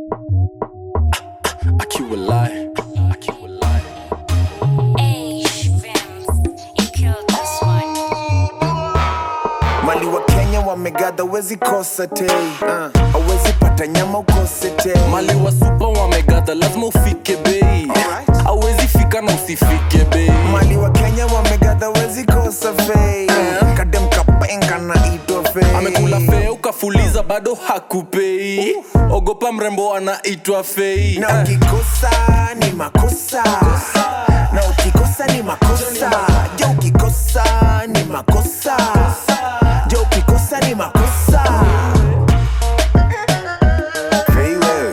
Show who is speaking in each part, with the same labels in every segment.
Speaker 1: Akiwa lie. Akiwa lie.
Speaker 2: mali wa kenya wamegadha wezi kosa te uh, awezi pata nyama ukose te
Speaker 1: mali wa supa wamegadha lazima ufike bei
Speaker 2: Alright.
Speaker 1: awezi fika na usifike bei
Speaker 2: mali wa kenya wamegadha wezi kosa fei kadem kapenga na itwa fei
Speaker 1: amekula fea ukafuliza bado hakupei ogopa mrembo anaitwa fei
Speaker 2: na ukikosa ni makosa na ukikosa ni makosa jo ukikosa ni makosa jo ukikosa ni makosa Fei wewe.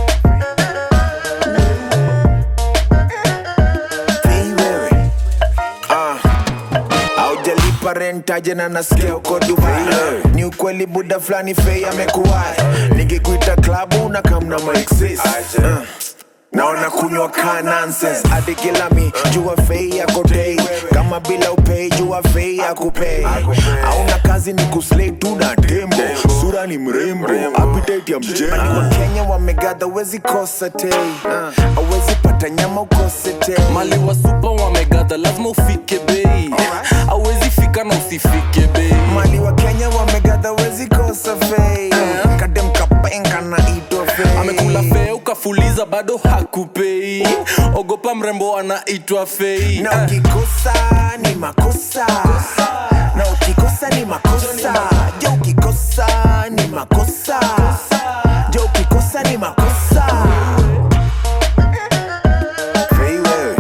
Speaker 2: Fei wewe. Ah. Haujalipa rent aje na nasikia uko Dubai ni ukweli buda fulani fei amekuwai nikikuita klabu na kamna maexis uh. naona kunywa ka nonsense hadi kila mi jua fei yako dei kama bila upei jua fei yakupei auna kazi ni kuslay tu na tembo sura ni mrembo appetite ya mjengo wa Kenya wamegadha wezi kosa tei uh. awezi pata nyama ukose tei
Speaker 1: mali wa supa wamegadha lazima ufike bei awezi fika na usifike bei
Speaker 2: mali wa kenya wamegadha wezi kosa fei kadem kapenga na itwa fei
Speaker 1: amekula fea ukafuliza bado hakupei ogopa mrembo anaitwa fei
Speaker 2: na ukikosa ni makosa na ukikosa ni makosa jo ukikosa ni makosa jo ukikosa ni makosa Fei wewe.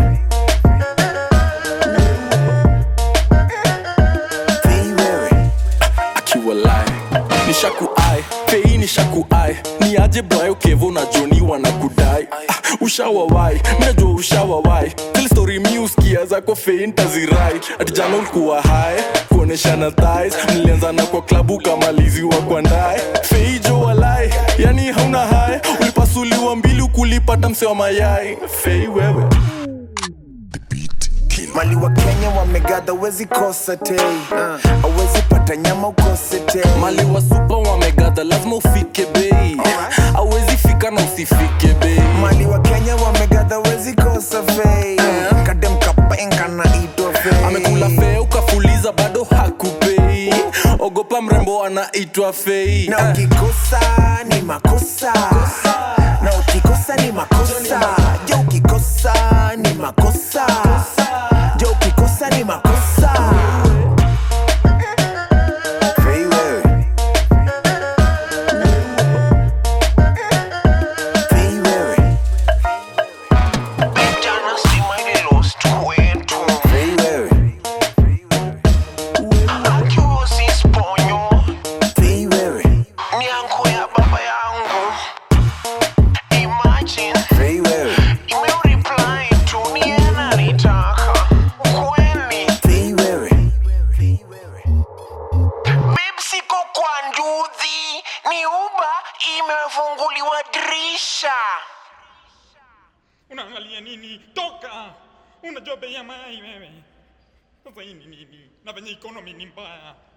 Speaker 2: Fei wewe.
Speaker 1: akiwa lie nishakuai fei nishakuai ni aje brayo kevo na joni wanakudai ah, ushawawai minajua ushawawai zile story miuskia zako fei ntazirai ati jana ulikuwa hai kuoneshana thais mlianzana kwa klabu kamaliziwa kwa ndae fei jo walai yani hauna hai ulipasuliwa mbili ukulipata mse wa mayai fei wewe
Speaker 2: mali wa kenya wamegadha wezi kosa tei uh, awezi pata nyama ukose tei
Speaker 1: mali wa supa wamegadha lazima ufike bei awezi fika na usifike bei
Speaker 2: mali wa kenya wamegadha wezi kosa fei kadem kapenga na itwa fei
Speaker 1: amekula fea ukafuliza bado hakupei ogopa mrembo anaitwa fei
Speaker 2: na ukikosa ni makosa na ukikosa ni makosa jo ukikosa ni makosa jo ukikosa ni makosa Fei wewe. Fei wewe.
Speaker 3: Jana stima ililost kwetu
Speaker 2: Fei wewe.
Speaker 3: akiusi sponyo
Speaker 2: Fei wewe.
Speaker 3: miango ya baba yangu imagine
Speaker 2: Fei wewe.
Speaker 3: imeureply tu ni yeye ananitaka kweli
Speaker 2: Fei wewe.
Speaker 3: Babe, siko kwa nduthi ni uba imefunguliwa dirisha
Speaker 4: unaangalia nini toka unajua bei ya mai wewe sasa hii ni nini na venye economy ni mbaya